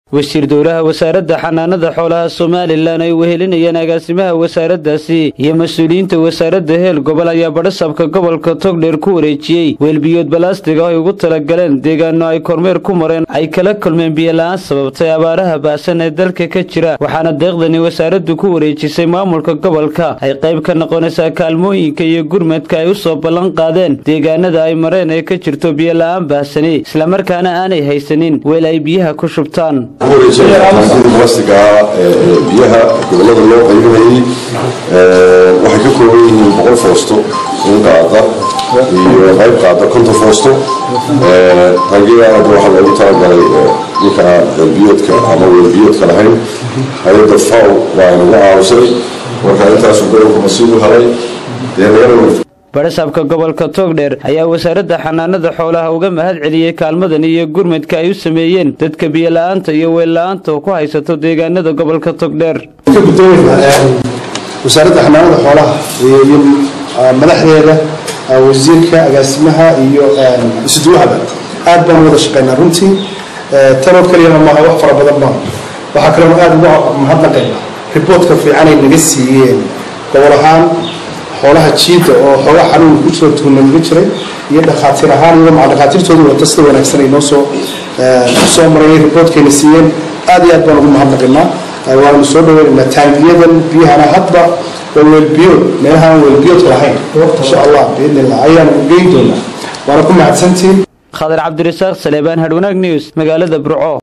wasiir dowlaha wasaaradda xanaanada xoolaha somalilan ay wehelinayeen agaasimaha wasaaraddaasi iyo mas-uuliyiinta wasaaradda heel gobol ayaa badhasabka gobolka togdheer ku wareejiyey weelbiyood balaastiga oo ay ugu talagaleen deegaano ay kormeer ku mareen ay kala kulmeen biyola-aan sababtay abaaraha baahsan ee dalka ka jira waxaana deeqdani wasaaraddu ku wareejisay maamulka gobolka ay qayb ka noqonaysaa kaalmooyinka iyo gurmadka ay u soo ballan qaadeen deegaanada ay mareen ee ka jirto biyola-aan baahsani islamarkaana aanay haysanin weel ay biyaha ku shubtaan taangiida balastiga biyaha gobolada loo qaybinayay waxay ka kooban yihiin boqol foosto in qaada iyo qayb qaada konton foosto taangidaana waxaa loogu talagalay ninka biyoodka ama weelbiyoodka lahayn hay-adda faw waa inagu caawisay marka intaasu gobolka masiibu helay dee laga badhasaabka gobolka togdheer ayaa wasaaradda xanaanada xoolaha uga mahad celiyey kaalmadan iyo gurmadka ay u sameeyeen dadka biyola-aanta iyo weella-aanta oo ku haysato deegaanada gobolka togdheer wasaaradda xanaanada xoolaha iyo madaxdeeda wasiirka agaasimaha iyo isuduwahaba aad baan wada shaqaynaa runtii tanoo keliyana maaha wax fara badan maaha waxaa kaloo aad uga mahadnaqaynaa riboortka fiicanay naga siiyeen gobol ahaan xoolaha jiida oo xoogaa xanuun ku soo tuunamaga jiray iyo dhakhaatiir ahaan iyadoo maca dhakhaatiirtoodu wata sida wanaagsan ay noo soo soo marayay riboortkayna siiyeen aad iyo aad baan ugu mahadnaqaynaa waanu soo dhaweynaynaa taangiyadan biyahana hadba waa weelbiyood meelahaan weelbiyoodka lahayn insha allah biidni illah ayaanu geyn doonaa waana ku mahadsantihiin khadar cabdirasaaq saleebaan hadhwanaag news magaalada burco